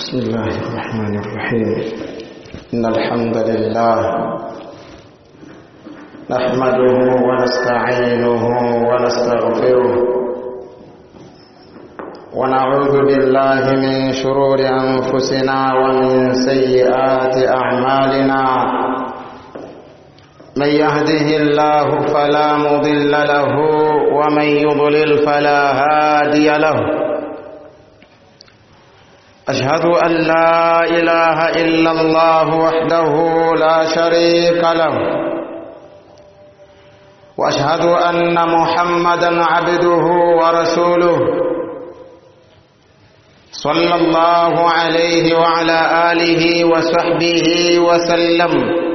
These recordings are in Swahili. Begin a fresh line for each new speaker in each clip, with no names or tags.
بسم الله الرحمن الرحيم إن الحمد لله نحمده ونستعينه ونستغفره ونعوذ بالله من شرور أنفسنا ومن سيئات أعمالنا من يهده الله فلا مضل له ومن يضلل فلا هادي له أشهد أن لا إله إلا الله وحده لا شريك له وأشهد أن محمدا عبده ورسوله صلى الله عليه وعلى آله وصحبه وسلم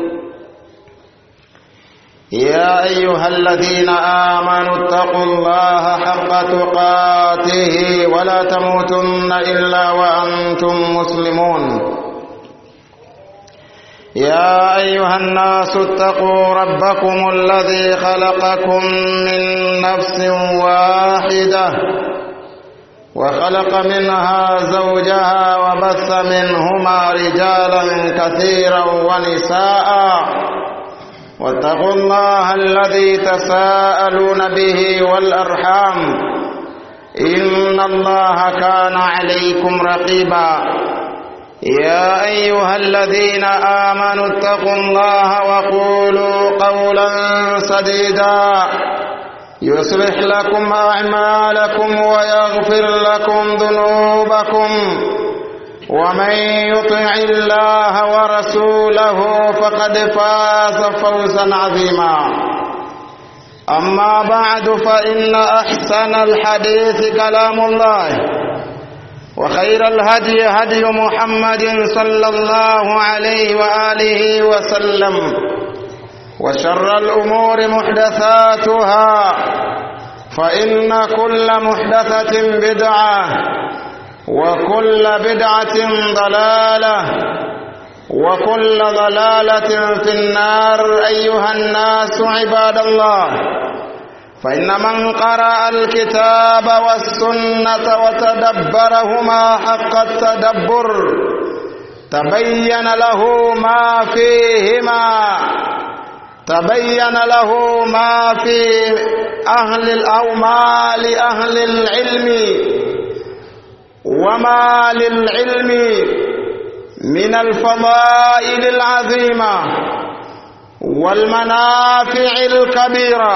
يا أيها الذين آمنوا اتقوا الله حق تقاته ولا تموتن إلا وأنتم مسلمون يا أيها الناس اتقوا ربكم الذي خلقكم من نفس واحدة وخلق منها زوجها وبث منهما رجالا كثيرا ونساء واتقوا الله الذي تساءلون به والأرحام إن الله كان عليكم رقيبا يا أيها الذين آمنوا اتقوا الله وقولوا قولا سديدا يصلح لكم أعمالكم ويغفر لكم ذنوبكم ومن يطع الله ورسوله فقد فاز فوزا عظيما أما بعد فإن أحسن الحديث كلام الله وخير الهدي هدي محمد صلى الله عليه وآله وسلم وشر الأمور محدثاتها فإن كل محدثة بدعة وكل بدعة ضلالة وكل ضلالة في النار أيها الناس عباد الله فإن من قرأ الكتاب والسنة وتدبرهما حق التدبر تبين له ما فيهما تبين له ما في أهل أو ما لأهل العلم وما للعلم من الفضائل العظيمة والمنافع الكبيرة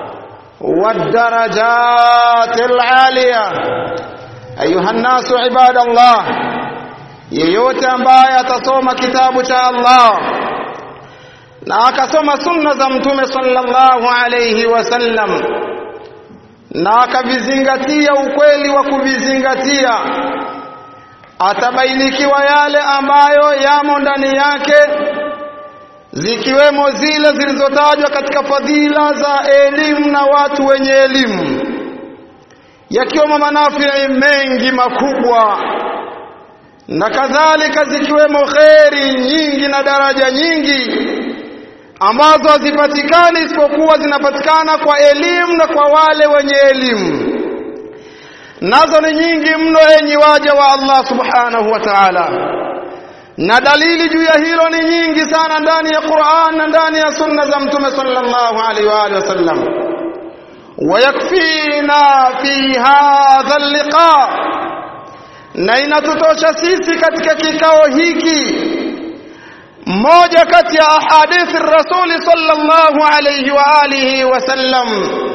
والدرجات العالية أيها الناس عباد الله yeyote ambaye atasoma kitabu cha Allah na akasoma sunna za mtume sallallahu alayhi wasallam na akavizingatia ukweli wa kuvizingatia atabainikiwa yale ambayo yamo ndani yake zikiwemo zile zilizotajwa katika fadhila za elimu na watu wenye elimu yakiwemo manafii mengi makubwa na kadhalika zikiwemo kheri nyingi na daraja nyingi ambazo hazipatikani isipokuwa zinapatikana kwa elimu na kwa wale wenye elimu nazo ni nyingi mno enyi waja wa Allah subhanahu wa ta'ala na dalili juu ya hilo ni nyingi sana ndani ya Qur'an na ndani ya sunna za mtume sallallahu alaihi wa alihi wasallam wayakfina fi hadha al-liqa na inatutosha sisi katika kikao hiki mmoja kati ya ahadithi rasuli sallallahu alayhi wa alihi wasallam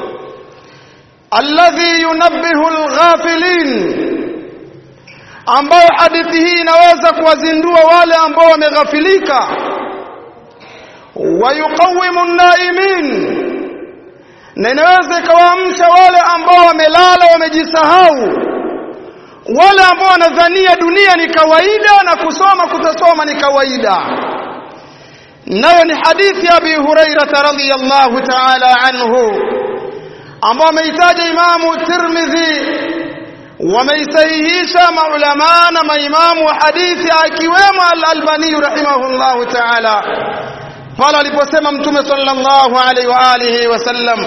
alladhi yunabbihu alghafilin ambayo hadithi hii inaweza kuwazindua wale ambao wameghafilika wayuqawimu an-naimin na inaweza ikawaamsha wale ambao wamelala wamejisahau wale ambao wanadhania dunia ni kawaida na kusoma kutasoma ni kawaida nayo ni hadithi ya Abi Hurairah radhiyallahu ta'ala anhu ambao ameitaja Imamu Tirmidhi wameisahihisha maulama na maimamu wa hadithi akiwemo Al-Albani rahimahullahu ta'ala pale aliposema Mtume sallallahu alaihi wa alihi wasallam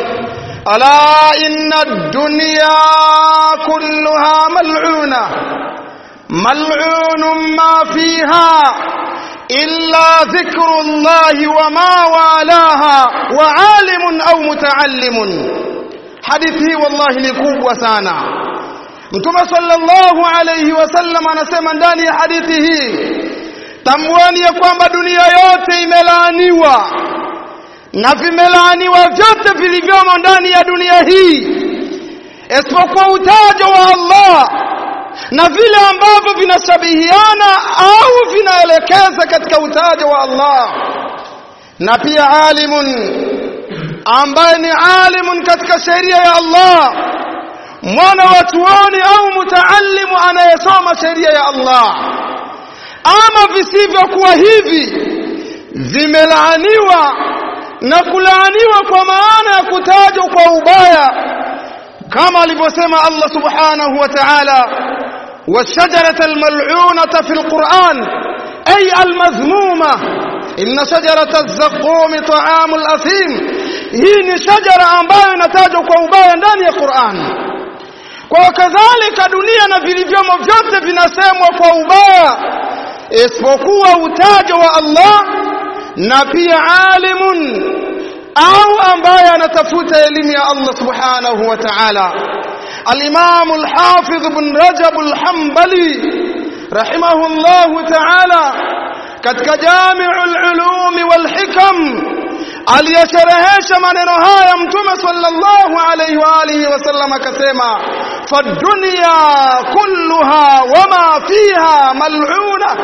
ألا إن الدنيا كلها ملعونة mal'unun ma fiha illa dhikru llahi wa ma walaha wa alimun au mutaallimun hadithi hii wallahi ni kubwa sana mtume sallallahu alayhi wasallam anasema ndani ya hadithi hii tambuani ya kwamba dunia yote imelaaniwa na vimelaaniwa vyote vilivyomo ndani ya dunia hii isipokuwa utajo wa Allah na vile ambavyo vinashabihiana au vinaelekeza katika utajo wa Allah na pia alimun ambaye ni alimun katika sheria ya Allah mwana wa chuoni au mutaallimu anayesoma sheria ya Allah ama visivyokuwa hivi vimelaaniwa na kulaaniwa kwa maana ya kutajwa kwa ubaya kama alivyosema Allah subhanahu wa ta'ala والشجرة الملعونة في القرآن أي المذمومة إن شجرة الزقوم طعام الأثيم هي شجرة ambayo inatajwa kwa ubaya ndani ya Qur'an kwa kadhalika dunia na vilivyomo vyote vinasemwa kwa ubaya isipokuwa utajo wa Allah na pia alimun au ambaye anatafuta elimu ya Allah subhanahu wa ta'ala الإمام الحافظ بن رجب الحنبلي رحمه الله تعالى katika Jami'ul Ulum wal Hikam aliyasherehesha maneno haya Mtume sallallahu alayhi wa alihi wasallam akasema fadunya kulluha wama fiha mal'una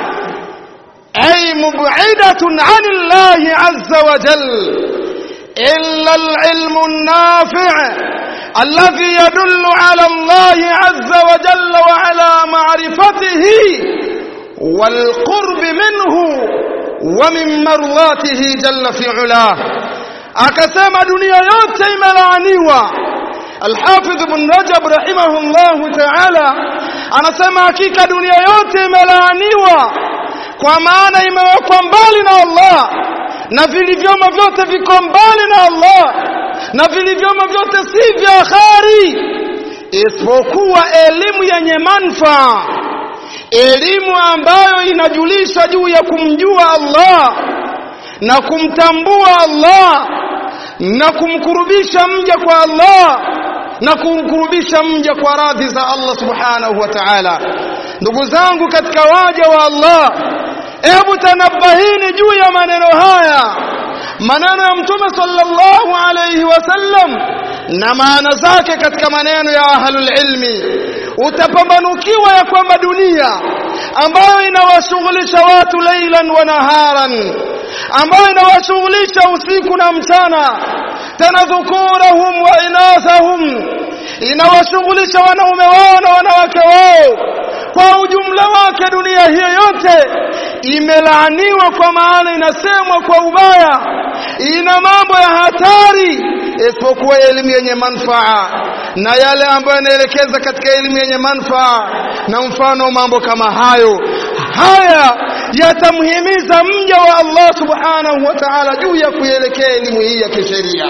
ay mub'idatun 'anillahi 'azza wa jalla illa al-'ilmu an-nafi' الذي يدل على الله عز وجل وعلى معرفته والقرب منه ومن مرضاته جل في علاه akasema dunia yote imelaaniwa Al-Hafidh Ibn Rajab rahimahullahu ta'ala anasema hakika dunia yote imelaaniwa kwa maana imewekwa mbali na Allah na vilivyomo vyote viko mbali na Allah na vilivyomo vyote si vya khari isipokuwa elimu yenye manufaa elimu ambayo inajulisha juu ya kumjua Allah na kumtambua Allah na kumkurubisha mja kwa Allah na kumkurubisha mja kwa radhi za Allah subhanahu wa ta'ala ndugu zangu katika waja wa Allah hebu tanabahini juu ya maneno haya maneno ya mtume sallallahu alayhi wasallam na maana zake katika maneno ya ahlul ilmi utapambanukiwa ya kwamba dunia ambayo inawashughulisha watu leilan wa naharan ambayo inawashughulisha usiku na mchana tena dhukurahum wa inathahum inawashughulisha wanaume wao na wanawake wao kwa ujumla wake dunia hiyo yote imelaaniwa kwa maana inasemwa kwa ubaya ina mambo ya hatari isipokuwa elimu yenye manufaa na yale ambayo yanaelekeza katika elimu yenye manufaa na mfano mambo kama hayo haya yatamhimiza mja wa Allah subhanahu wa ta'ala juu ya kuelekea elimu hii ya kisheria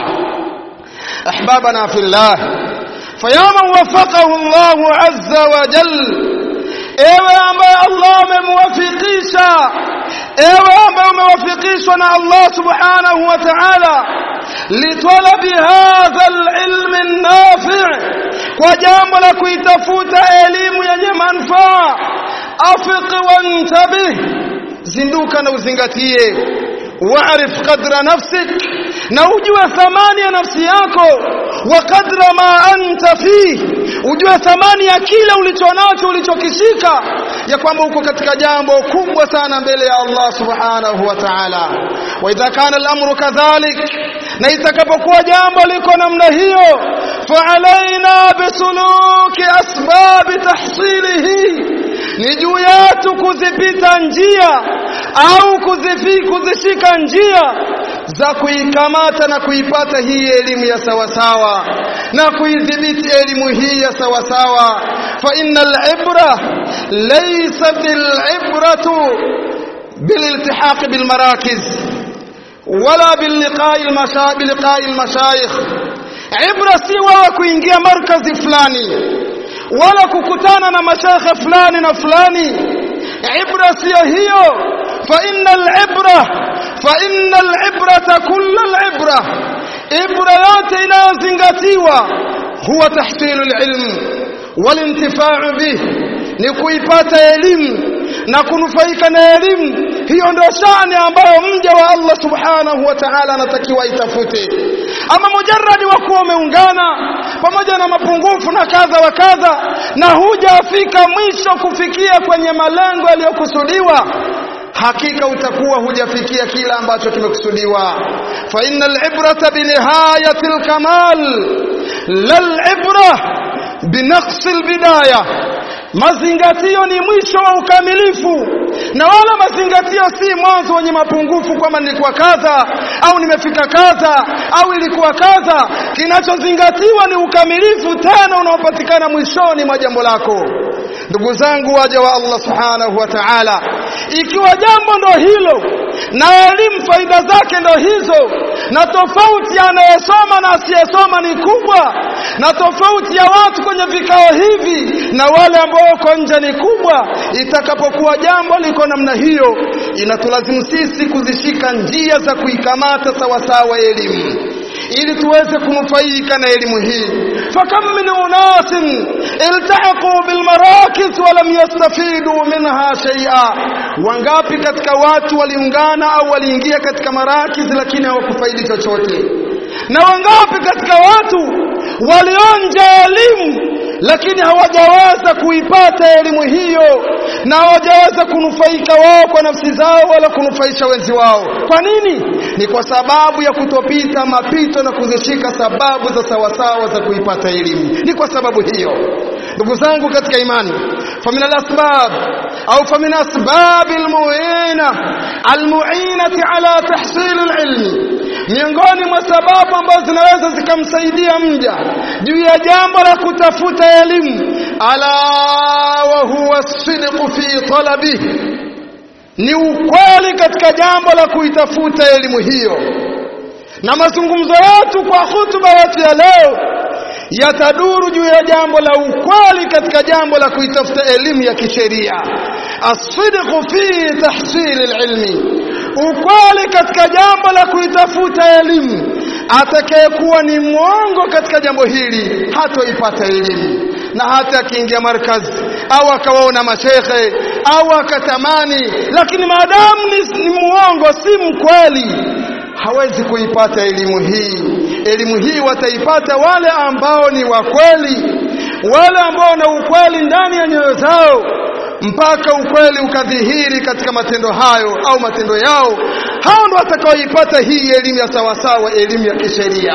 ahbabana fillah fayaman wafaqahu Allah azza wa jalla ewe ambaye Allah amemwafikisha ewe ambaye umewafikishwa na Allah subhanahu wa ta'ala litalabi hadha alilm an-nafi' kwa jambo la kuitafuta elimu yenye manufaa afiq wantabih zinduka na uzingatie wa'rif qadra nafsik na ujue thamani ya nafsi yako wa qadra ma anta fi ujue thamani ya kile ulichonacho ulichokishika ya kwamba uko katika jambo kubwa sana mbele ya Allah subhanahu wa ta'ala wa idha kana al-amru kadhalik na itakapokuwa jambo liko namna hiyo fa alaina bisuluki asbab tahsilihi ni juu yetu kuzipita njia au kuzifi kuzishika njia za kuikamata na kuipata hii elimu ya sawasawa na kuidhibiti elimu hii ya sawasawa fa innal ibra laysa bil ibratu bil iltihaq bil marakiz wala bil liqa'i al masha bil liqa'i al mashayikh ibra si wa kuingia markazi fulani wala kukutana na mashekhe fulani na fulani ibra siyo hiyo fa innal ibra fa innal ibrata kullal ibra ibra yote inayozingatiwa huwa tahsilu alilm walintifau bih ni kuipata elimu na kunufaika na elimu hiyo ndio shani ambayo mja wa Allah subhanahu wa ta'ala anatakiwa itafute ama mujarradi wa kuwa umeungana pamoja na mapungufu na kadha wa kadha na hujafika mwisho kufikia kwenye malengo yaliyokusudiwa hakika utakuwa hujafikia kila ambacho kimekusudiwa fa innal ibrata bi nihayatil kamal lal ibra binaqsi albidaya mazingatio ni mwisho wa ukamilifu na wala mazingatio si mwanzo wenye mapungufu kwamba nilikuwa kadha au nimefika kadha au ilikuwa kadha kinachozingatiwa ni ukamilifu tena unaopatikana mwishoni mwa jambo lako ndugu zangu waja wa Allah subhanahu wa ta'ala ikiwa jambo ndo hilo na elimu faida zake ndo hizo na tofauti anayesoma na asiyesoma ni kubwa na tofauti ya watu kwenye vikao hivi na wale ambao wako nje ni kubwa itakapokuwa jambo liko namna hiyo inatulazimu sisi kuzishika njia za kuikamata sawasawa elimu ili tuweze kunufaika na elimu hii fakam min unasin iltahaqu bil marakis wa lam yastafidu minha shay'a wangapi katika watu waliungana au waliingia katika marakis lakini hawakufaidi chochote na wangapi katika watu walionja elimu lakini hawajaweza kuipata elimu hiyo na hawajaweza kunufaika wao kwa nafsi zao wala kunufaisha wenzi wao kwa nini ni kwa sababu ya kutopita mapito na kuzishika sababu za sawasawa za kuipata elimu ni kwa sababu hiyo ndugu zangu katika imani famin alasbab au famin asbab almu'ina almu'inati ala tahsil alilmi miongoni mwa sababu ambazo zinaweza zikamsaidia mja juu ya jambo la kutafuta elimu ala wa huwa sidqu fi talabihi ni ukweli katika jambo la kuitafuta elimu hiyo na mazungumzo yetu kwa hutuba yetu ya leo yataduru juu ya jambo la ukweli katika jambo la kuitafuta elimu ya kisheria asidqu fi tahsil alilmi ukweli katika jambo la kuitafuta elimu atakayekuwa ni mwongo katika jambo hili hatoipata elimu na hata akiingia markazi au akawaona mashekhe au akatamani lakini maadamu ni, ni muongo si mkweli hawezi kuipata elimu hii elimu hii wataipata wale ambao ni wakweli wale ambao wana ukweli ndani ya nyoyo zao mpaka ukweli ukadhihiri katika matendo hayo au matendo yao hao ndo watakaoipata hii elimu ya sawasawa elimu ya kisheria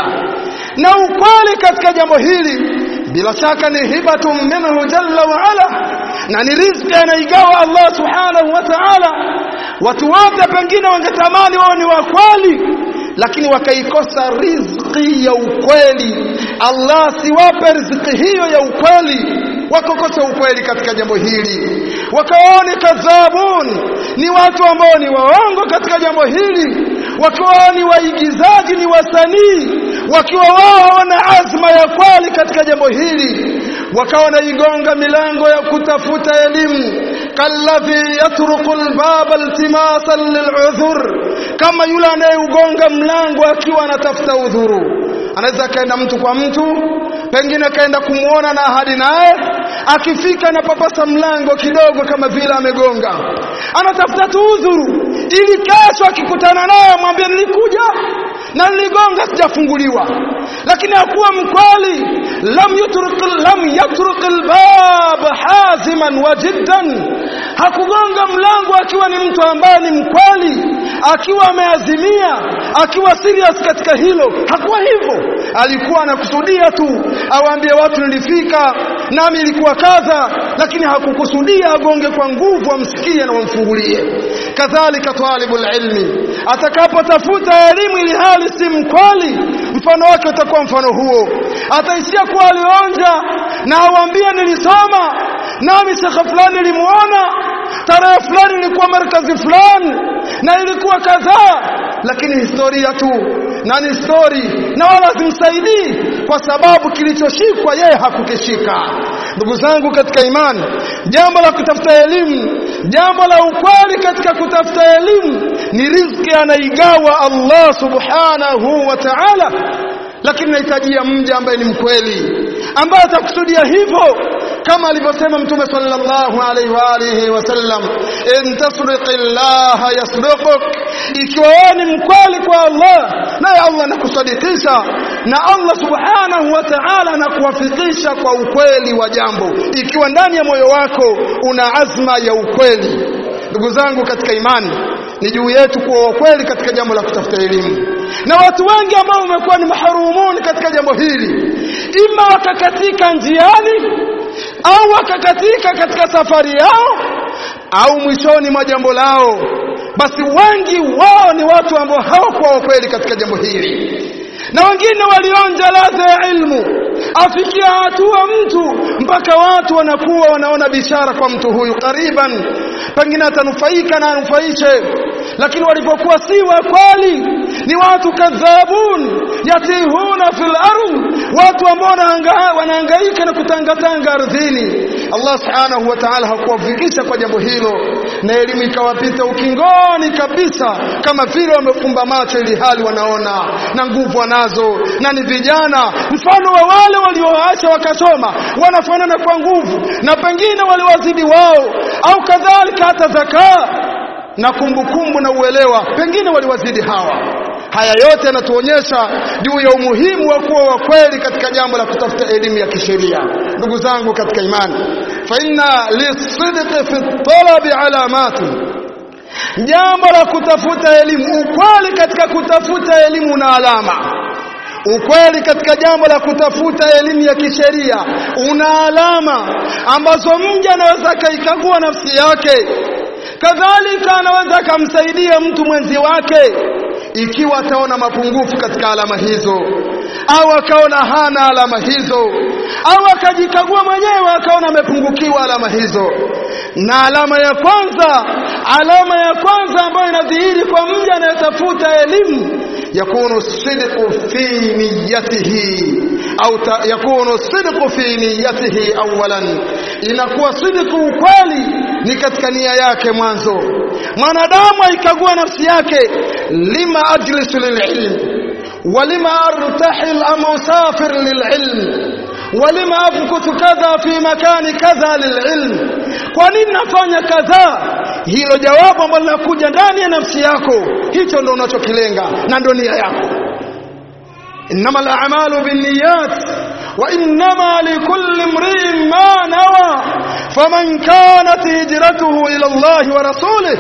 na ukweli katika jambo hili bila shaka ni hibatun minhu jalla wa ala na ni riziki anaigawa Allah subhanahu wa ta'ala watu wote pengine wangetamani wao ni wakweli lakini wakaikosa riziki ya ukweli Allah siwape riziki hiyo ya ukweli wakokosa ukweli katika jambo hili wakawaone kadhabun ni watu ambao ni waongo katika jambo hili wakiwa ni waigizaji ni wasanii wakiwa wao hawana azma ya kweli katika jambo hili wakawa wanaigonga milango ya kutafuta elimu kalladhi yatruku albaba iltimasan lil'udhur kama yule anayeugonga mlango akiwa anatafuta udhuru anaweza kaenda mtu kwa mtu pengine kaenda kumuona na ahadi naye akifika na papasa mlango kidogo kama vile amegonga anatafuta tu udhuru ili kesho akikutana naye mwambie nilikuja na niligonga sijafunguliwa lakini hakuwa mkweli lam yutruk lam yatruk albab haziman wa jiddan hakugonga mlango akiwa ni mtu ambaye ni mkweli akiwa ameazimia akiwa serious katika hilo hakuwa hivyo alikuwa anakusudia tu awaambie watu nilifika nami ilikuwa kadha lakini hakukusudia agonge kwa nguvu amsikie na wamfungulie kadhalika talibul ilmi atakapotafuta elimu ili hali si mkweli mfano wake utakuwa mfano huo ataishia kuwa alionja na awambie nilisoma nami shekhe fulani nilimuona tarehe fulani ilikuwa markazi fulani na ilikuwa kadhaa lakini historia tu na ni story na wala zimsaidii kwa sababu kilichoshikwa yeye hakukishika ndugu zangu katika imani jambo la kutafuta elimu jambo la ukweli katika kutafuta elimu ni riziki anaigawa Allah subhanahu wa ta'ala lakini nahitajia mja ambaye ni mkweli ambaye atakusudia hivyo kama alivyosema mtume sallallahu alaihi wa alihi wasallam in tasdiqillaha yasduquk ikiwa wewe ni mkweli kwa Allah naye Allah anakusadikisha na Allah subhanahu wa ta'ala anakuwafikisha kwa ukweli wa jambo ikiwa ndani ya moyo wako una azma ya ukweli ndugu zangu katika imani ni juu yetu kuwa wakweli katika jambo la kutafuta elimu na watu wengi ambao wamekuwa ni maharumuni katika jambo hili ima wakakatika njiani au wakakatika katika safari yao au mwishoni mwa jambo lao basi wengi wao ni watu ambao hawakuwa wakweli katika jambo hili na wengine walionja ladha ya ilmu afikia hatua mtu mpaka watu wanakuwa wanaona bishara kwa mtu huyu kariban pengine atanufaika na anufaishe lakini walipokuwa si wa kweli ni watu kadhabun yatihuna fil ardh watu ambao wanahangaika na kutangatanga ardhini Allah subhanahu wa ta'ala hakuwafikisha kwa jambo hilo na elimu ikawapita ukingoni kabisa kama vile wamefumba macho ili hali wanaona na nguvu wanazo na ni vijana mfano wa wale walioacha wakasoma wanafanana kwa nguvu na pengine waliwazidi wao au kadhalika hata zakaa na kumbukumbu na uelewa pengine waliwazidi hawa haya yote yanatuonyesha juu ya umuhimu wa kuwa wa kweli katika jambo la kutafuta elimu ya kisheria ndugu zangu katika imani fa inna lisidqi fi talabi alamati jambo la kutafuta elimu ukweli katika kutafuta elimu na alama ukweli katika jambo la kutafuta elimu ya kisheria una alama ambazo mja anaweza akaikagua nafsi yake kadhalika anaweza akamsaidia mtu mwenzi wake ikiwa ataona mapungufu katika alama hizo au akaona hana alama hizo au akajikagua mwenyewe akaona amepungukiwa alama hizo na alama ya kwanza alama ya kwanza ambayo inadhihiri kwa mja anayetafuta elimu yakunu sidqu fi niyyatihi au yakunu sidqu fi niyyatihi awalan inakuwa sidqu ukweli ni katika nia yake mwanzo mwanadamu aikagua nafsi yake lima ajlisu lililm walima artahil am usafir lililm walima afkutu kadha fi makani kadha lililm kwa nini nafanya kadhaa hilo jawabu ambalo linakuja ndani ya nafsi yako hicho ndo unachokilenga na ndo nia yako innama al-a'malu binniyat wa innama likulli imri'in ma nawa faman kanat hijratuhu ila Allah wa rasulih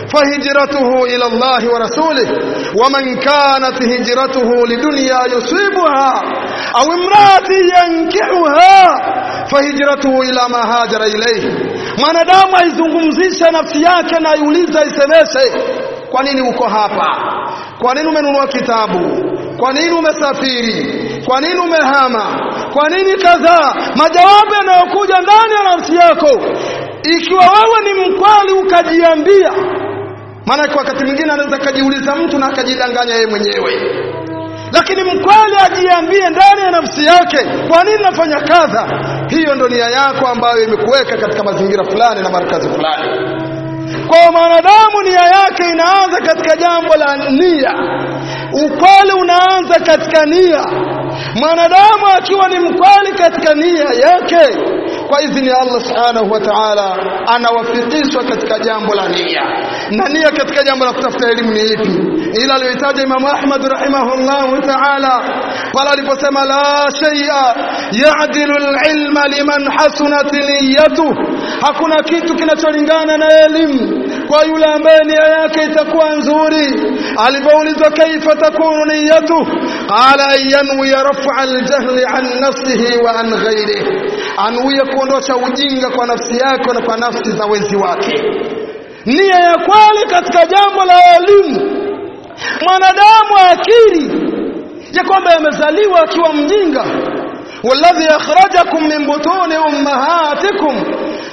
فهجرته إلى الله ورسوله ومن كانت هجرته لدنيا يصيبها أو امرأة ينكحها فهجرته إلى ما هاجر إليه mwanadamu aizungumzishe nafsi yake na aiulize aisemeshe kwa nini uko hapa kwa nini umenunua kitabu kwa nini umesafiri kwa nini umehama kwa nini kadhaa majawabu yanayokuja ndani ya nafsi yako ikiwa wewe ni mkweli ukajiambia maana wakati mwingine anaweza akajiuliza mtu na akajidanganya yeye mwenyewe lakini mkweli ajiambie ndani ya nafsi yake kwa nini nafanya kadha hiyo ndo nia yako ambayo imekuweka katika mazingira fulani na markazi fulani kwa mwanadamu nia yake inaanza katika jambo la nia ukweli unaanza katika nia mwanadamu akiwa ni mkweli katika nia yake kwa idhini ya Allah subhanahu wa ta'ala anawafikishwa katika jambo la nia na nia katika jambo la kutafuta elimu ni ipi ila aliyohitaja Imam Ahmad rahimahullah ta'ala pale aliposema la shay'a ya'dilu al-ilma liman hasunat niyyatuh hakuna kitu kinacholingana na elimu kwa yule ambaye nia yake itakuwa nzuri alipoulizwa kaifa takunu niyyatuh qala an yanwi raf'a al-jahli an nafsihi wa an ghayrihi anuie kuondosha ujinga kwa nafsi yake na kwa nafsi za wenzi wake nia ya kweli katika jambo la elimu mwanadamu akiri ya kwamba amezaliwa akiwa mjinga walladhi akhrajakum min butuni ummahatikum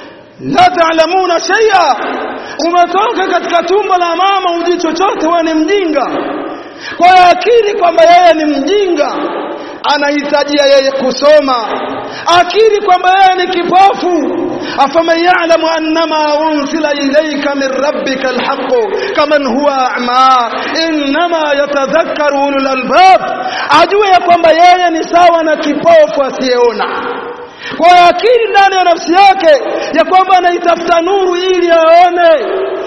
la ta'lamuna shay'a umetoka katika tumbo la mama uji chochote wewe ni mjinga kwa akiri kwamba yeye ni mjinga anahitajia yeye kusoma akiri kwamba yeye ni kipofu afaman ya'lamu annama unsila ilayka min rabbika alhaq kaman huwa a'ma inma yatadhakkaru ulul albab ajue ya kwamba yeye ni sawa na kipofu asiyeona kwa akili ndani ya nafsi yake ya kwamba anaitafuta nuru ili aone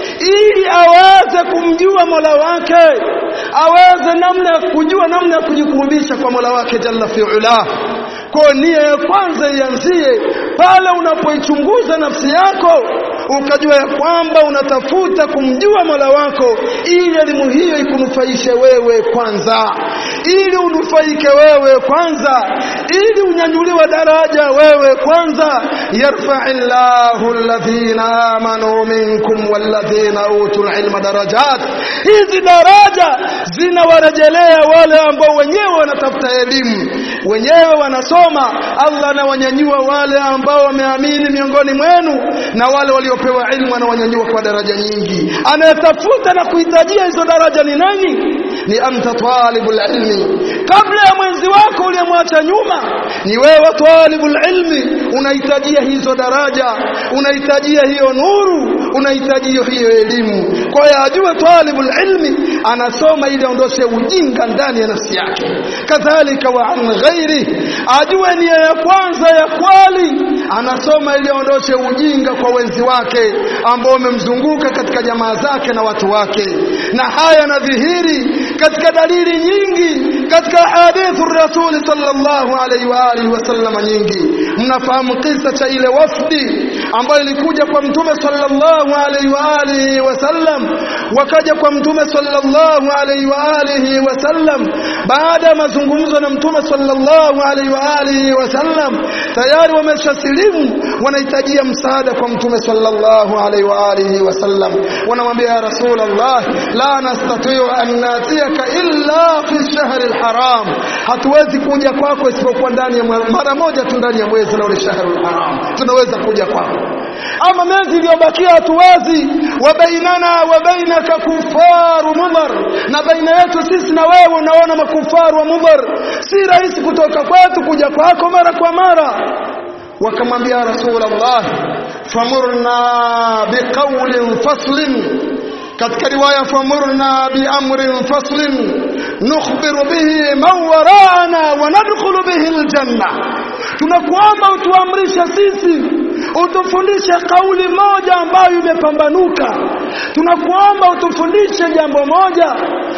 ili aweze kumjua Mola wake aweze namna ya kujua namna ya kujikurubisha kwa Mola wake jalla fi'ala kwa nia ya kwanza ianzie pale unapoichunguza nafsi yako ukajua ya kwamba unatafuta kumjua Mola wako ili elimu hiyo ikunufaishe wewe kwanza ili unufaike wewe kwanza ili unyanyuliwe daraja wewe kwanza yarfa'illahu alladhina amanu minkum walladhina utul ilma darajat hizi daraja zinawarejelea wale ambao wenyewe wanatafuta elimu wenyewe wanasoma Allah anawanyanyua wale ambao wameamini miongoni mwenu na wale waliopewa ilmu anawanyanyua kwa daraja nyingi anayetafuta na kuhitajia hizo daraja ni nani ni anta talibul ilmi kabla ya mwenzi wako uliyemwacha nyuma ni wewe talibul ilmi unahitajia hizo daraja unahitajia hiyo nuru unahitajia hiyo elimu kwa hiyo ajue talibul ilmi anasoma ili aondoshe ujinga ndani ya nafsi yake kadhalika wa an ghairi ajue nia ya kwanza ya kwali anasoma ili aondoshe ujinga kwa wenzi wake ambao wamemzunguka katika jamaa zake na watu wake na haya nadhihiri katika dalili nyingi katika hadithu rasuli sallallahu alaihi wa alihi wasallam nyingi mnafahamu kisa cha ile wafdi ambayo ilikuja kwa mtume sallallahu alaihi wa alihi wasallam wakaja kwa mtume sallallahu alaihi wa alihi wasallam baada ya mazungumzo na mtume sallallahu alaihi wa alihi wasallam tayari wameshasilimu wanahitajia msaada kwa mtume sallallahu alaihi wa alihi wasallam wanamwambia ya rasulullah la nastati'u an natiyaka illa fi shahri alharam hatuwezi kuja kwako isipokuwa ndani ya mara moja tu ndani ya mwezi na ule shahri alharam tunaweza kuja kwako ama miezi iliyobakia hatuwezi wa bainana wa bainaka kufaru mudhar na baina yetu sisi na wewe unaona makufaru wa mudhar si rahisi kutoka kwetu kuja kwako mara kwa mara wakamwambia rasulullah famurna biqawlin faslin katika riwaya famurna biamrin faslin nukhbiru bihi man wara'ana wa nadkhulu bihi aljanna tunakuomba utuamrishe sisi utufundishe kauli moja ambayo imepambanuka tunakuomba utufundishe jambo moja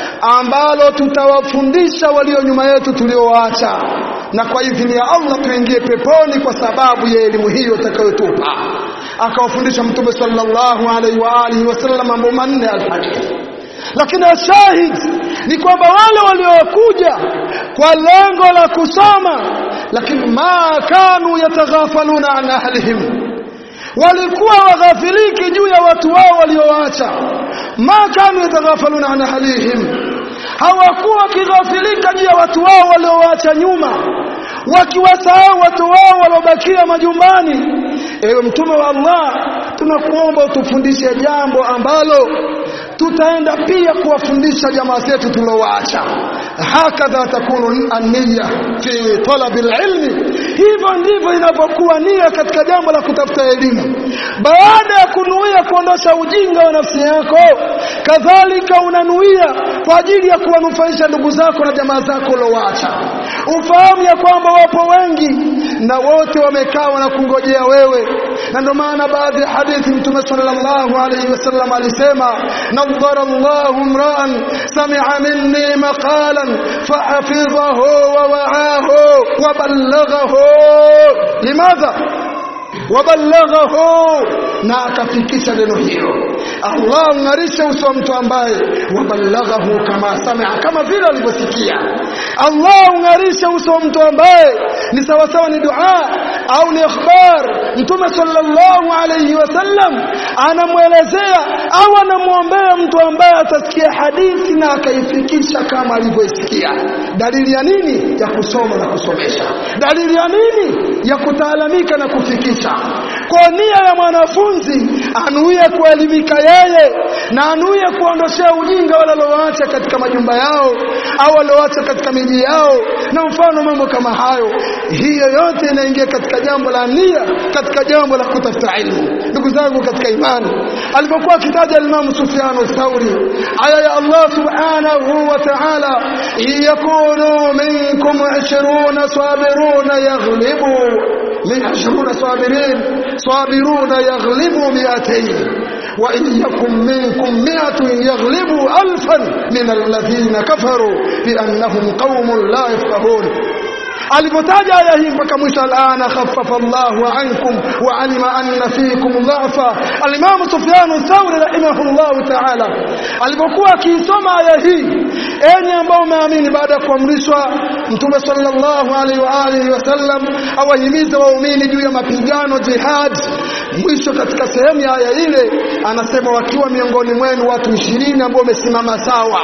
ambalo tutawafundisha walio nyuma yetu tuliowaacha na kwa idhini ya Allah tuingie peponi kwa sababu ya elimu hiyo utakayotupa akawafundisha mtume sallallahu alaihi wa alihi wasallam mambo manne alhadith lakini ashahid ni kwamba wale waliokuja kwa lengo la kusoma lakini ma kanu yataghafaluna an ahlihim walikuwa waghafiliki juu ya watu wao waliowaacha ma kanu yataghafaluna an ahlihim hawakuwa wakighafilika juu ya watu wao waliowaacha nyuma wakiwasahau watu wao waliobakia majumbani ewe mtume wa Allah tunakuomba utufundishe jambo ambalo tutaenda pia kuwafundisha jamaa zetu tuliowaacha hakadha takunu an-niyya fi talab al-ilmi hivyo ndivyo inavyokuwa nia katika jambo la kutafuta elimu baada ya kunuia kuondosha ujinga wa nafsi yako kadhalika unanuia kwa ajili ya kuwanufaisha ndugu zako na jamaa zako uliowaacha ufahamu ya kwamba wapo wengi na wote wamekaa wanakungojea wewe na ndio maana baadhi ya hadithi mtume sallallahu alayhi wasallam alisema nadhara Allahu imra'an sami'a minni maqalan fahafidhahu wa wa'ahu wa ballaghahu limadha waballaghahu na akafikisha neno hilo Allah ungarisha uso wa mtu ambaye waballaghahu kama samia kama vile alivyosikia Allah ungarisha uso wa mtu ambaye ni sawa sawa ni dua au ni ikhbar mtume sallallahu alayhi wasallam anamwelezea au anamwombea mtu ambaye atasikia hadithi na akaifikisha kama alivyoisikia dalili ya nini ya kusoma na kusomesha dalili ya nini ya kutaalamika na kufikisha kwa nia ya mwanafunzi anuie kuelimika yeye na anuie kuondoshea ujinga wale walioacha katika majumba yao au walioacha katika miji yao na mfano mambo kama hayo hiyo yote inaingia katika jambo la nia katika jambo la kutafuta ilmu ndugu zangu katika imani alipokuwa akitaja Imam Sufyan al-Thawri aya ya Allah subhanahu wa ta'ala yakunu minkum 20 sabiruna yaghlibu من عشرون صابرين صابرون يغلبوا مئتين وإن يكن منكم مئة يغلبوا ألفا من الذين كفروا بأنهم قوم لا يفقهون alipotaja aya hii mpaka mwisho alana khaffafa Allahu ankum wa alima anna fikum dhafa alimamu Sufyan Thawri rahimahullahu ta'ala alipokuwa akiisoma aya hii enyi ambao umeamini baada ya kuamrishwa mtume sallallahu alaihi wa alihi wasallam awahimiza waumini juu ya mapigano jihad mwisho katika sehemu ya aya ile anasema wakiwa miongoni mwenu watu 20 ambao wamesimama sawa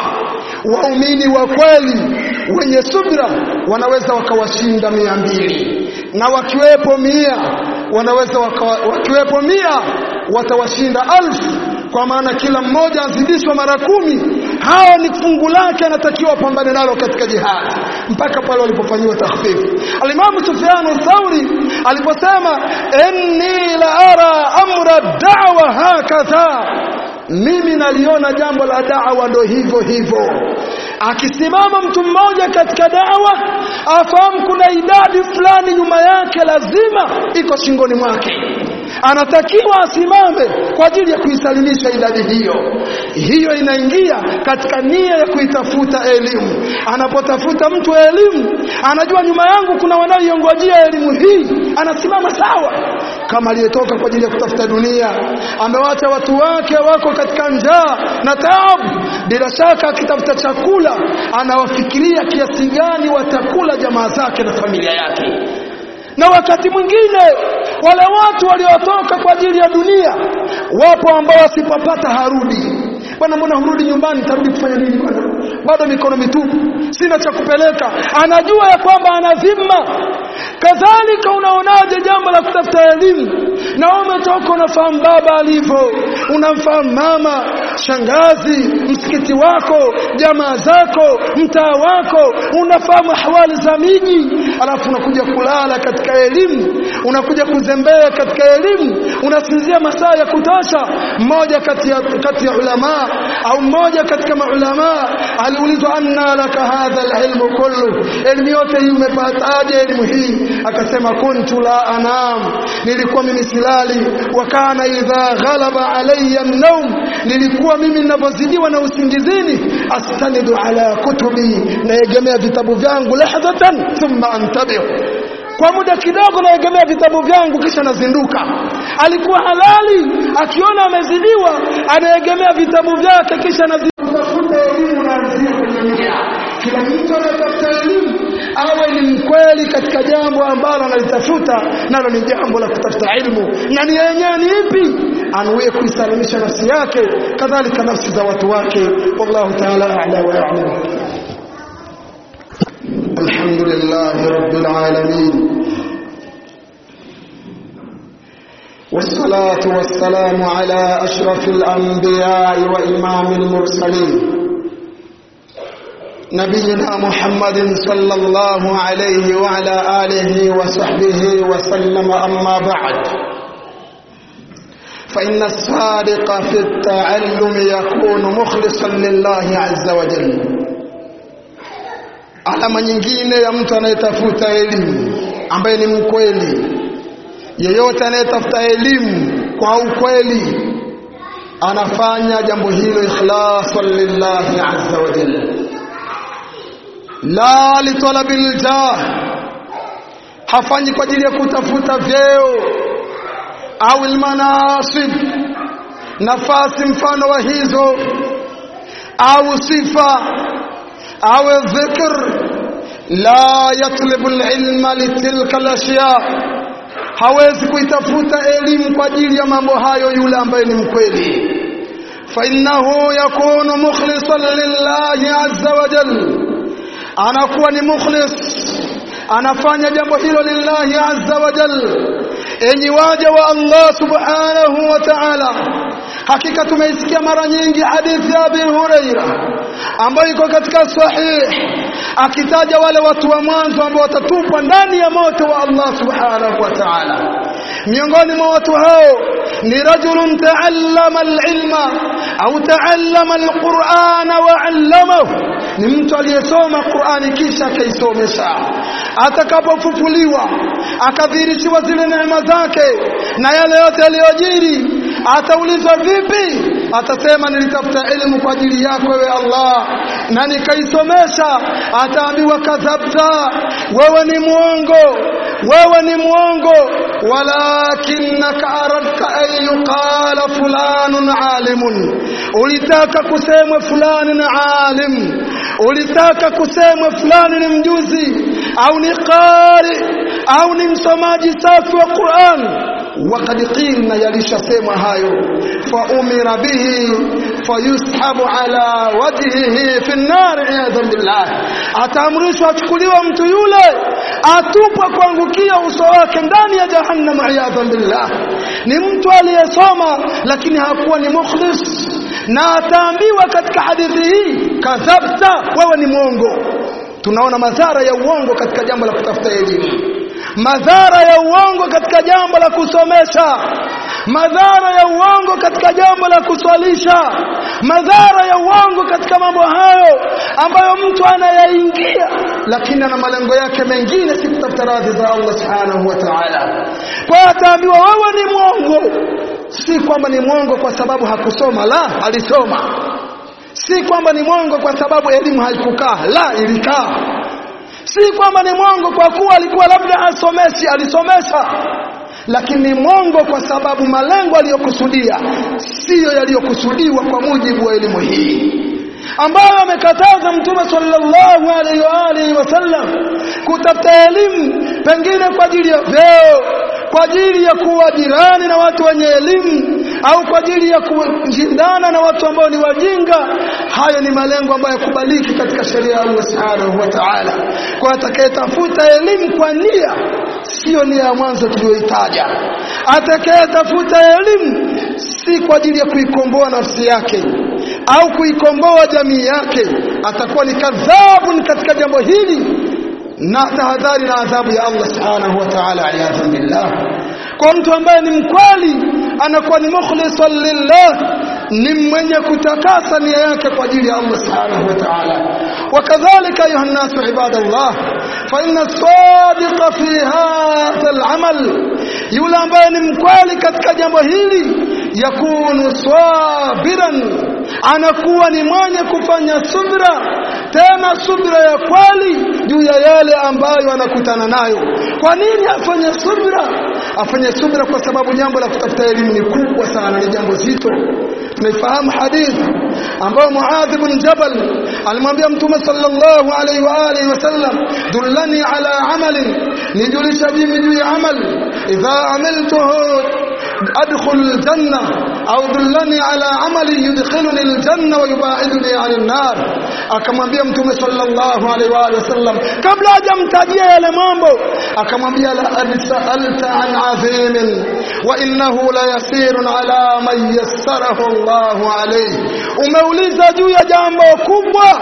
waumini wa kweli wenye subra wanaweza wakawashinda mia mbili na wakiwepo mia wanaweza waka, wakiwepo mia watawashinda alfu kwa maana kila mmoja azidishwa mara kumi hao ni fungu lake anatakiwa apambane nalo katika jihad mpaka pale walipofanyiwa takhfifu alimamu Sufyan Thauri aliposema inni la ara amra da'wa hakadha mimi naliona jambo la da'wa ndo hivyo hivyo akisimama mtu mmoja katika dawa afahamu kuna idadi fulani nyuma yake lazima iko shingoni mwake anatakiwa asimame kwa ajili ya kuisalimisha idadi hiyo hiyo inaingia katika nia ya kuitafuta elimu anapotafuta mtu elimu anajua nyuma yangu kuna wanaoiongojea elimu hii anasimama sawa kama aliyetoka kwa ajili ya kutafuta dunia amewacha watu wake wako katika njaa na taabu bila shaka akitafuta chakula anawafikiria kiasi gani watakula jamaa zake na familia yake na wakati mwingine wale watu waliotoka kwa ajili ya dunia wapo ambao wasipopata harudi bwana mbona hurudi nyumbani tarudi kufanya nini bwana bado mikono mitupu sina cha kupeleka anajua ya kwamba ana dhima kadhalika unaonaje jambo la kutafuta elimu na umetoka unafahamu baba alivyo unamfahamu mama shangazi msikiti wako jamaa zako mtaa wako unafahamu ahwali za miji alafu unakuja kulala katika elimu unakuja kuzembea katika elimu unasinzia masaa ya kutosha mmoja kati ya kati ya ulama au mmoja katika maulama aliulizwa anna laka hadha alilmu kullu elimu yote hii umepataje elimu hii akasema kuntu la anam nilikuwa mimi silali wa kana idha ghalaba alayya an-nawm nilikuwa mimi ninapozidiwa na usingizini astanidu ala kutubi naegemea vitabu vyangu lahdatan thumma antabihu kwa muda kidogo naegemea vitabu vyangu kisha nazinduka alikuwa halali akiona amezidiwa anaegemea vitabu vyake kisha nazinduka elimu naanzia kwenye nia kila mtu anatafuta elimu awe ni mkweli katika jambo ambalo analitafuta nalo ni jambo la kutafuta ilmu na nia yenyewe ni ipi anuie kuisalimisha nafsi yake kadhalika nafsi za watu wake wallahu ta'ala a'la wa a'lam الحمد لله رب العالمين والصلاة والسلام على أشرف الأنبياء وإمام المرسلين نبينا محمد صلى الله عليه وعلى آله وصحبه وسلم أما بعد فإن الصادق في التعلم يكون مخلصا لله عز وجل alama nyingine ya mtu anayetafuta elimu ambaye ni mkweli yeyote anayetafuta elimu kwa ukweli anafanya jambo hilo ikhlasan lillahi azza wa jalla la litalabil jah hafanyi kwa ajili ya kutafuta vyeo au almanasib nafasi mfano wa hizo au sifa au dhikr la yatlubu alilma litilka alashya hawezi kuitafuta elimu kwa ajili ya mambo hayo yule ambaye ni mkweli fa innahu yakunu mukhlisan lillahi azza wa jalla anakuwa ni mukhlis anafanya jambo hilo lillahi azza wa jalla enyi waja wa Allah subhanahu wa ta'ala hakika tumeisikia mara nyingi hadithi ya Abi Huraira ambayo iko katika sahih akitaja wale watu wa mwanzo ambao watatupwa ndani ya moto wa Allah subhanahu wa ta'ala miongoni mwa watu hao ni rajulun taallama alilma au taallama alqur'ana wa 'allamahu ni mtu aliyesoma Qur'ani kisha akaisomesha atakapofufuliwa akadhihirishiwa zile neema zake na yale yote yaliyojiri ataulizwa vipi atasema nilitafuta elimu kwa ajili yako wewe Allah na nikaisomesha ataambiwa kadhabta wewe ni muongo wewe ni muongo walakinaka aradta an yuqala fulanun alimun ulitaka kusemwe fulani ni alim ulitaka kusemwe fulani ni mjuzi au ni qari au ni msomaji safi wa Qur'an وقد قيلنا يلشسمwa hayo فأمر به فيسحب على وجهه في النار عياذا بالله ataamrishwa achukuliwa mtu yule atupwa kuangukia uso wake ndani ya jahannam iyadha billah ni mtu aliyesoma lakini hakuwa ni mukhlis na ataambiwa katika hadithi hii kadhabta wewe ni mwongo tunaona madhara ya uongo katika jambo la kutafuta elimu madhara ya uongo katika jambo la kusomesha madhara ya uongo katika jambo la kuswalisha madhara ya uongo katika mambo hayo ambayo mtu anayaingia lakini ana malengo yake mengine si kutafuta radhi za Allah subhanahu wa ta'ala kwa ataambiwa wewe ni mwongo si kwamba ni mwongo kwa sababu hakusoma la alisoma si kwamba ni mwongo kwa sababu elimu haikukaa la ilikaa si kwamba ni mwongo kwa kuwa alikuwa labda asomeshi alisomesha lakini ni mwongo kwa sababu malengo aliyokusudia siyo yaliyokusudiwa kwa mujibu wa elimu hii ambayo amekataza mtume sallallahu alaihi wa alihi wasallam kutafuta elimu pengine kwa ajili ya vyeo kwa ajili ya kuwa jirani na watu wenye elimu au kwa ajili ya kushindana na watu ambao ni wajinga hayo ni malengo ambayo yakubaliki katika sheria ya Allah subhanahu wa ta'ala kwa atakayetafuta elimu kwa nia sio nia ya mwanzo tuliyoitaja atakayetafuta elimu si kwa ajili ya kuikomboa nafsi yake au kuikomboa jamii yake atakuwa ni kadhabun katika jambo hili na tahadhari na adhabu ya Allah subhanahu wa ta'ala aliyadhu billah kwa mtu ambaye ni mkweli anakuwa ni mukhlisan lillah ni mwenye kutakasa nia yake kwa ajili ya Allah subhanahu wa ta'ala wakadhalika ayuha nasu ibadallah fa inna sadiqa fi hadha al-amal yule ambaye ni mkweli katika jambo hili yakunu sabiran anakuwa ni mwenye kufanya subra tena subra ya kweli juu ya yale ambayo anakutana nayo kwa nini afanye subra afanye subra kwa sababu jambo la kutafuta elimu ni kubwa sana ni jambo zito tunaifahamu hadithi ambayo Muadh ibn Jabal alimwambia Mtume sallallahu alaihi wa alihi wasallam dullani ala amalin nijulisha mimi juu ya amal idha amiltuhu adkhul aljanna au dullani ala amali yudkhiluni aljanna wa yubaiduni ani an-nar akamwambia mtume sallallahu alaihi wa alihi wasallam kabla hajamtajia yale mambo akamwambia la sa'alta an azim wa innahu la yasirun ala man yassarahu Allahu alayhi umeuliza juu ya jambo kubwa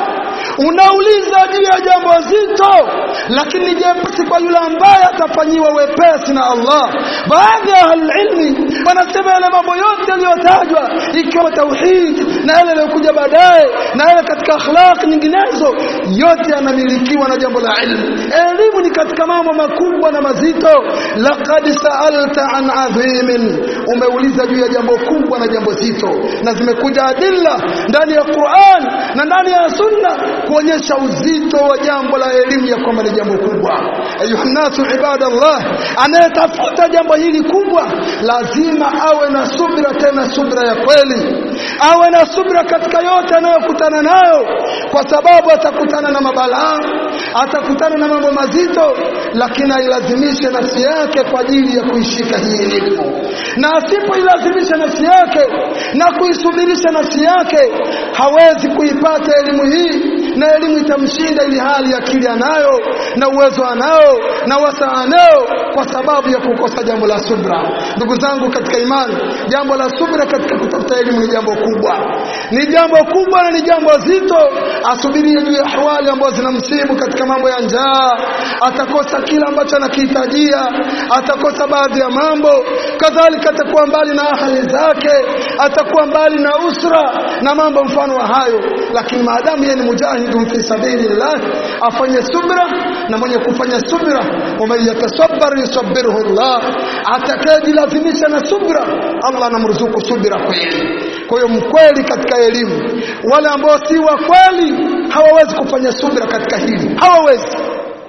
unauliza juu ya jambo zito lakini jepesi kwa yule ambaye atafanyiwa wepesi na Allah baadhi ya ilmi wanasema yale mambo yote yaliyotajwa ikiwa tauhid na yale yaliyokuja baadaye na yale katika akhlaq nyinginezo yote yanamilikiwa na jambo la ilmu elimu ni katika mambo makubwa na mazito laqad sa'alta an adhimin umeuliza juu ya jambo kubwa na jambo zito na zimekuja adilla ndani ya Qur'an na ndani ya sunna kuonyesha uzito wa jambo la elimu ya kwamba ni jambo kubwa ayuhannasu ibadallah anayetafuta jambo hili kubwa lazima awe na subra tena subra ya kweli awe na subra katika yote anayokutana nayo kwa sababu atakutana na mabalaa atakutana na mambo mazito lakini ailazimishe nafsi yake kwa ajili ya kuishika hii elimu na asipoilazimisha nafsi yake na kuisubirisha nafsi yake hawezi kuipata elimu hii na elimu itamshinda ili hali akili anayo na uwezo anao na wasaa anao kwa sababu ya kukosa jambo la subra. Ndugu zangu katika imani, jambo la subra katika kutafuta elimu ni jambo kubwa, ni jambo kubwa na ni jambo zito. Asubirie juu ya ahwali ambazo zinamsibu katika mambo ya njaa, atakosa kila ambacho anakihitajia, atakosa baadhi ya mambo, kadhalika atakuwa mbali na ahali zake, atakuwa mbali na usra na mambo mfano wa hayo. Lakini maadamu yeye ni mujahidun fi sabilillah, afanye subra, na mwenye kufanya subra, waman yatasabbar yusabbiruhu Allah, atakayejilazimisha na subra, Allah anamruzuku subra kweli. Kwa hiyo mkweli katika elimu, wale ambao si wa kweli hawawezi kufanya subra katika hili, hawawezi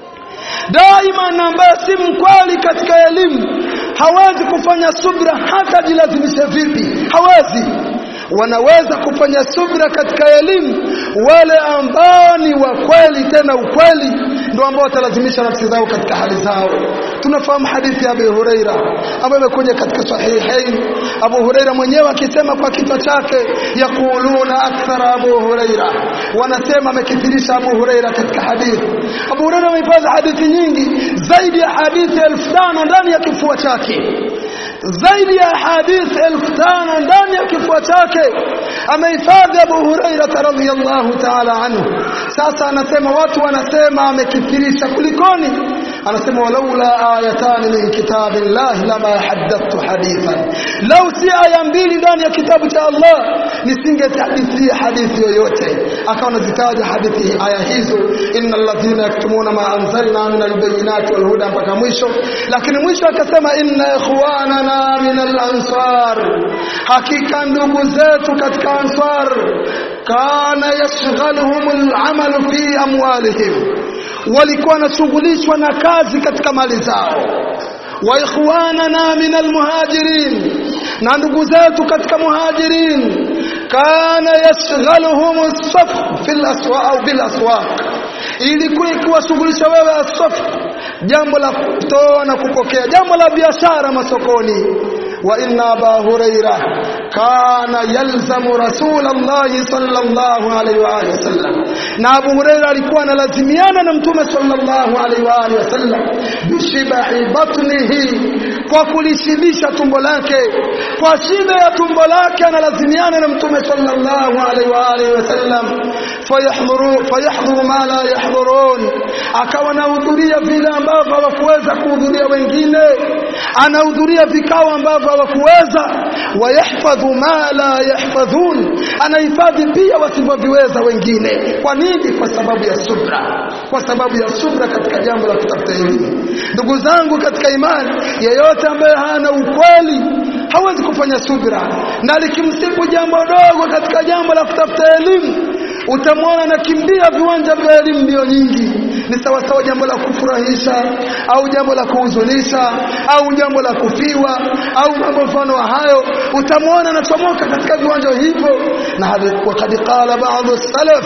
daima na ambaye si mkweli katika elimu hawezi kufanya subra hata jilazimishe vipi, hawezi. Wanaweza kufanya subra katika elimu wale ambao ni wa kweli, tena ukweli ndio ambao watalazimisha nafsi zao katika hali zao. Tunafahamu hadithi ya Abu Huraira ambayo imekuja katika Sahihain, Abu Huraira mwenyewe akisema kwa kichwa chake, yaquluna akthara Abu Huraira, wanasema amekithirisha Abu Huraira katika hadithi. Abu Huraira amehifadhi hadithi nyingi zaidi ya hadithi elfu tano ndani ya kifua chake zaidi ya hadithi elfu tano ndani ya kifua chake amehifadhi Abu Huraira radhiyallahu ta'ala anhu. Sasa anasema watu wanasema amekithirisha, kulikoni? Anasema walaula ayatan min kitabillahi lama haddathtu hadithan, lau si aya mbili ndani ya kitabu cha Allah nisingehadithia hadithi yoyote. Akawa anazitaja hadithi aya hizo, innal ladhina yaktumuna ma anzalna min albayinati wal huda, mpaka mwisho. Lakini mwisho akasema inna ikhwanana min al-ansar, hakika ndugu zetu katika ansar, kana yashghaluhum al-amal fi amwalihim walikuwa wanashughulishwa na kazi katika mali zao. wa ikhwanana min almuhajirin, na ndugu zetu katika muhajirin, kana yashghaluhum as-saf fil aswaq au bil aswaq, ilikuwa ikiwashughulisha wewe as-saf, jambo la kutoa na kupokea, jambo la biashara masokoni. wa inna aba huraira kana yalzamu rasulallahi sallallahu alaihi wa alihi wasallam, na Abu Huraira alikuwa analazimiana na Mtume sallallahu alaihi wa alihi wasallam bishibahi batnihi, kwa kulishibisha tumbo lake, kwa shibe ya tumbo lake analazimiana na Mtume sallallahu alaihi wa alihi wasallam fayahdhuru fayahdhuru ma la yahdhurun, akawa anahudhuria vile ambavyo hawakuweza kuhudhuria wengine, anahudhuria vikao ambavyo hawakuweza wayahfadhu ma la yahfadhun, anahifadhi pia wasivyoviweza wengine. Kwa nini? Kwa sababu ya subra, kwa sababu ya subra katika jambo la kutafuta elimu. Ndugu zangu katika imani, yeyote ambaye hana ukweli hawezi kufanya subra, na likimsibu jambo dogo katika jambo la kutafuta elimu utamwona anakimbia viwanja vya elimu mbio nyingi. Ni sawasawa jambo la kufurahisha au jambo la kuhuzunisha au jambo la kufiwa au mambo mfano wa hayo, utamwona anachomoka katika viwanja hivyo. Na wakad qala baadhi salaf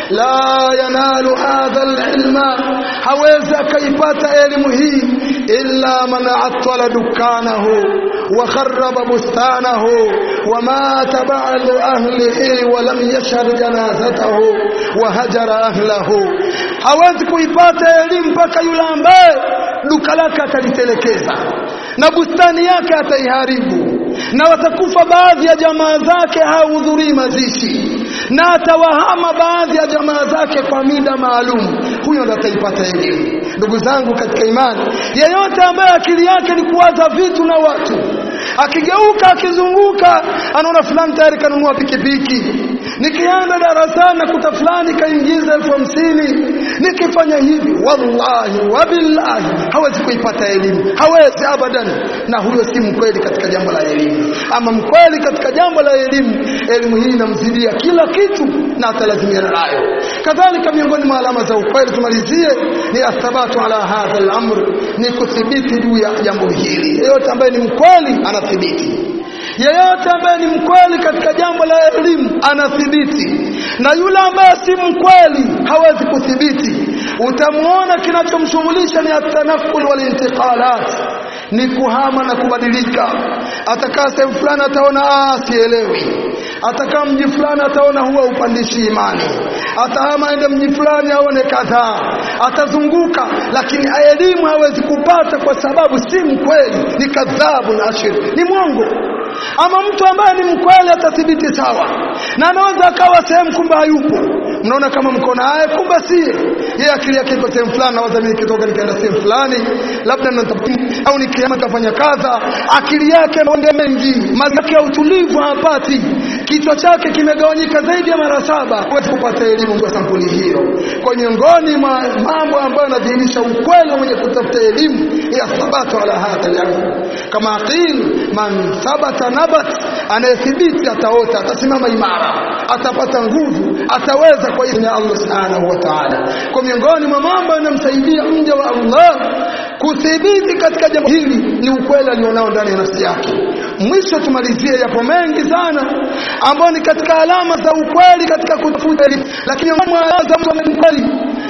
la yanalu hadha alilma, hawezi akaipata elimu hii illa man attala dukanahu wa kharraba bustanahu wa mata ba'du ahlihi wa lam yashhad janazatahu wa hajara ahlahu, hawezi kuipata elimu mpaka yule ambaye duka lake atalitelekeza na bustani yake ataiharibu, na watakufa baadhi ya jamaa zake, hahudhurii mazishi, na atawahama baadhi ya jamaa zake kwa mida maalum. Huyo ndo ataipata elimu. Ndugu zangu katika imani, yeyote ambaye akili yake ni kuwaza vitu na watu, akigeuka akizunguka, anaona fulani tayari kanunua pikipiki nikienda darasani nakuta fulani kaingiza elfu hamsini nikifanya hivi, wallahi wabillahi, hawezi kuipata elimu, hawezi abadan. Na huyo si mkweli katika jambo la elimu. Ama mkweli katika jambo la elimu, elimu hii inamzidia kila kitu na atalazimiana nayo. Kadhalika, miongoni mwa alama za ukweli, tumalizie, ni athabatu ala hadha al-amr, ni kuthibiti juu ya jambo hili. Yeyote ambaye ni mkweli anathibiti yeyote ambaye ni mkweli katika jambo la elimu anathibiti, na yule ambaye si mkweli hawezi kuthibiti. Utamwona kinachomshughulisha ni atanakul wal intiqalat, ni kuhama na kubadilika atakaa sehemu fulani ataona ah sielewi atakaa mji fulani ataona huwa upandishi imani atahama aende mji fulani aone kadhaa atazunguka lakini elimu hawezi kupata kwa sababu si mkweli ni kadhabu na ashir ni mwongo ama mtu ambaye ni mkweli atathibiti sawa na anaweza akawa sehemu kumbe hayupo mnaona kama mko naye kumbe sie yeye akili yake iko sehemu fulani nawaza mimi nikitoka nikaenda sehemu fulani labda au nikiama kafanya kadha akili yake mambo mengi mazake ya utulivu hapati kichwa chake kimegawanyika zaidi ya mara saba huwezi kupata elimu kwa sampuli hiyo kwa miongoni mwa mambo ambayo yanadhihirisha ukweli mwenye kutafuta elimu ya thabatu ala hadha al kama qil man thabata nabat anayethibiti ataota atasimama imara atapata nguvu ataweza kwa idhini ya Allah subhanahu wa ta'ala kwa miongoni mwa mambo yanamsaidia mja wa Allah kuthibiti katika jambo hili ni ukweli alionao ndani ya nafsi yake mwisho tumalizie yapo mengi sana ambayo ni katika alama za ukweli katika kutafuta elimu lakini mwanzo mtu mkweli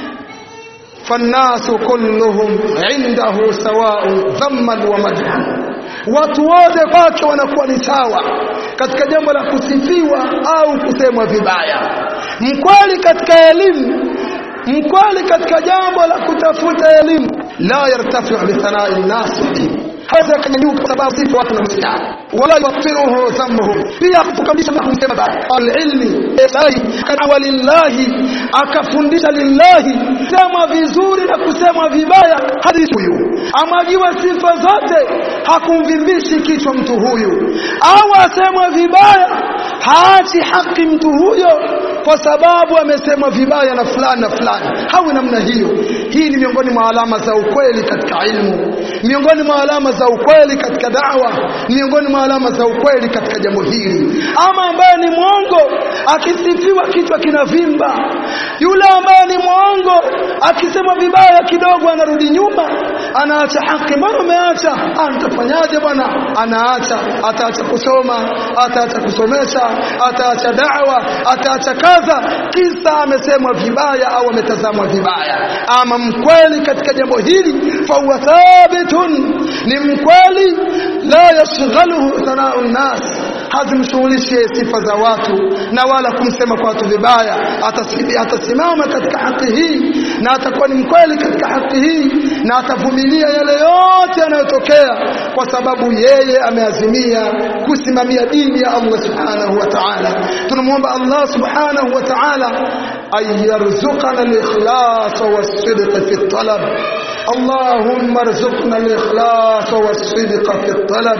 فالناس كلهم عنده سواء ذما ومدحا watu wote kwake wanakuwa ni sawa katika jambo la kusifiwa au kusemwa vibaya mkweli katika elimu mkweli katika jambo la kutafuta elimu la yartafi bi thana'i an-nas haweza kanyanyuka kwa sababu sifa watu na msiana wala yufiruhu dhammuhum pia kufukamisha na kumsema baya alilmi ilahi kana walillahi akafundisha lillahi sema vizuri na kusema vibaya hadi huyu amwagiwa sifa zote hakumvimbishi kichwa mtu huyu au asemwa vibaya haachi haki mtu huyo kwa sababu amesemwa vibaya na fulani na fulani hawi namna hiyo hii ni miongoni mwa alama za ukweli katika ilmu miongoni mwa alama za ukweli katika dawa miongoni mwa alama za ukweli katika jambo hili ama ambaye ni mwongo akisifiwa kichwa kinavimba yule ambaye ni mwongo akisema vibaya kidogo anarudi nyuma anaacha haki mbona umeacha ah nitafanyaje bwana anaacha ataacha kusoma ataacha kusomesha ataacha dawa ataacha kadha kisa amesemwa vibaya au ametazamwa vibaya ama mkweli katika jambo hili fa huwa thabitun ni mkweli la yashghaluhu thanau nnas hazimshughulishi sifa za watu na wala kumsema kwa watu vibaya atasimama katika haki hii na atakuwa ni mkweli katika haki hii na atavumilia yale yote yanayotokea kwa sababu yeye ameazimia kusimamia dini ya Allah subhanahu wa ta'ala tunamwomba Allah subhanahu wa ta'ala ayarzuqana al-ikhlas was-sidq fi at-talab اللهم ارزقنا الإخلاص والصدق في الطلب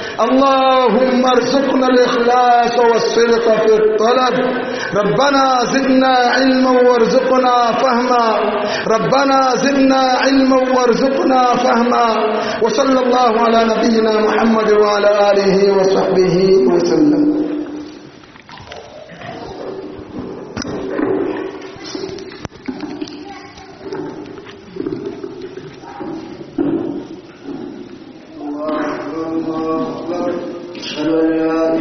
اللهم ارزقنا الإخلاص والصدق في الطلب ربنا زدنا علما وارزقنا فهما ربنا زدنا علما وارزقنا فهما وصلى الله على نبينا محمد وعلى آله وصحبه وسلم